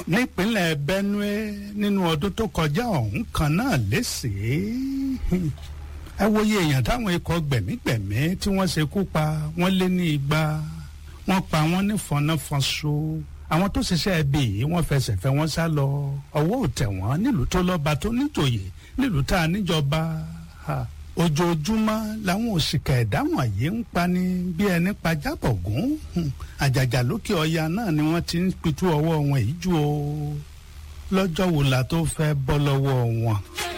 nípínlẹ̀ benue nínú ọdún tó kọjá ọ̀hún kan náà léṣèé ẹ wòye èèyàn táwọn ikọ̀ gbẹ̀mígbẹ̀mí tí wọ́n ṣekú pa wọ́n lé ní igba wọ́n pa wọ́n ní fọnáfọnso àwọn tó ṣiṣẹ́ ẹbí yìí wọ́n fẹsẹ̀ fẹ́ wọ́n sá lọ ọwọ́ ò tẹ̀ wọ́n nílùú tó lọ́ba tó níjòyè nílùú tá a níjọba ojoojúmọ́ làwọn òṣìkà ẹ̀dá wọ̀nyí ń pani bí ẹni pa jábọ̀gún àjàjà lókè ọya náà ni wọ́n ti ń pitú ọwọ́ wọn yìí jù o lọ́jọ́ wo la tó fẹ́ bọ́ lọ́wọ́ wọn.